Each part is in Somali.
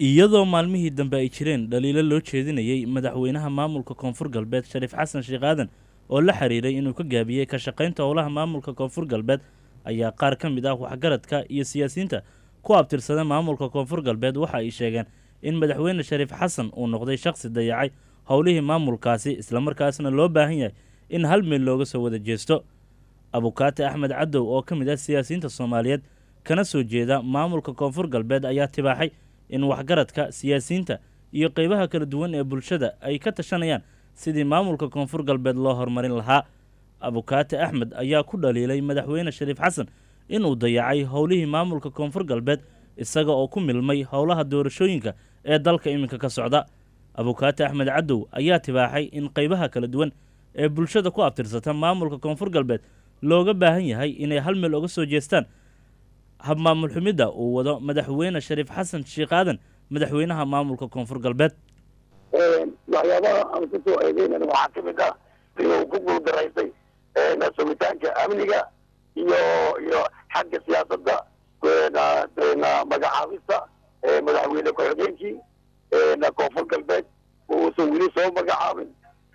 iyadoo maalmihii dambe ay jireen dhaliilo loo jeedinayey madaxweynaha maamulka koonfur galbeed shariif xasan sheekh aadan oo la xiriiray inuu ka gaabiyey ka shaqaynta howlaha maamulka koonfur galbeed ayaa qaar ka mid ah waxgaradka iyo siyaasiyiinta ku abtirsada maamulka koonfur galbeed waxa ay sheegeen in madaxweyne shariif xasan uu noqday shakhsi dayacay howlihii maamulkaasi islamarkaasna loo baahan yahay in hal meel looga soo wada jeesto abukaate axmed cadow oo ka mid ah siyaasiyiinta soomaaliyeed kana soo jeeda maamulka koonfur galbeed ayaa tibaaxay in waxgaradka siyaasiyiinta iyo qeybaha kala duwan ee bulshada ay ka tashanayaan sidii maamulka koonfur galbeed loo horumarin lahaa abukaate axmed ayaa ku dhaliilay madaxweyne shariif xasan inuu dayacay howlihii maamulka koonfur galbeed isaga oo ku milmay howlaha doorashooyinka ee dalka iminka ka socda abukaate axmed cadow ayaa tibaaxay in qeybaha kala duwan ee bulshada ku abtirsata maamulka koonfur galbeed looga baahan yahay inay hal meel oga soo jeestaan habmaamul xumidda uu wado madaxweyne shariif xasan sheekh aadan madaxweynaha maamulka koonfur galbeed waxyaabaha aan ku soo eedeynana waxaa ka mid ah inuu ku guuldaraystay sugitaanka amniga iyo iyo xagga siyaasadda magacaabista madaxweyne ku-xigeenkii koonfur galbeed uusan weli soo magacaabin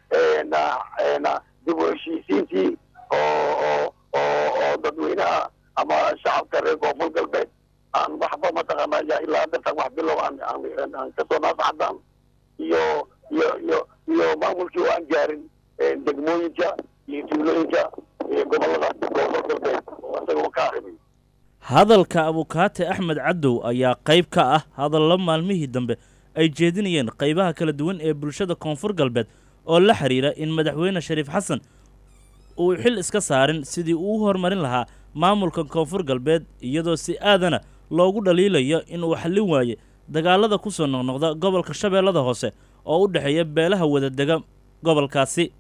dib u heshiisiintii oo oo dadweynaha ama shacabka reer koonfur galbeed aan waxba mataqaana ya ilaa dartan wax bilow aan aan kasoo naascadaan iyo iyo iyo iyo maamulkii oo aan gaarin degmooyinka iyo tuulooyinka iyo gobolada koonfur galbeed oo isagoo ka arrimay hadalka abukaate axmed cadow ayaa qayb ka ah hadallo maalmihii dambe ay jeedinayeen qaybaha kala duwan ee bulshada koonfur galbeed oo la xiriira in madaxweyne shariif xasan uu xil iska saarin sidii uu u horumarin lahaa maamulka koonfur galbeed iyadoo si aadana loogu dhaliilayo inuu xallin waaye dagaalada ku soo noqnoqda gobolka shabeellada hoose oo u dhexeeya beelaha wadadega gobolkaasi